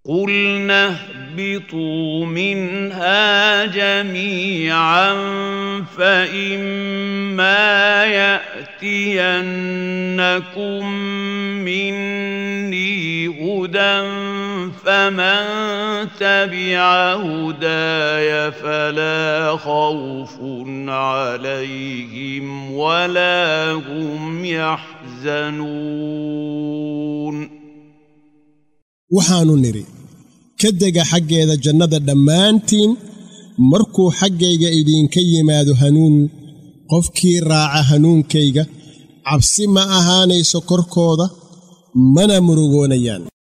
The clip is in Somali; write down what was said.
قلنا اهبطوا منها جميعا فإما يأتينكم مني هدى فمن تبع هداي فلا خوف عليهم ولا هم يحزنون waxaannu nidhi ka dega xaggeeda jannada dhammaantiin markuu xaggayga idinka yimaado hanuun qofkii raaca hanuunkayga cabsi ma ahaanayso korkooda mana murugoonayaan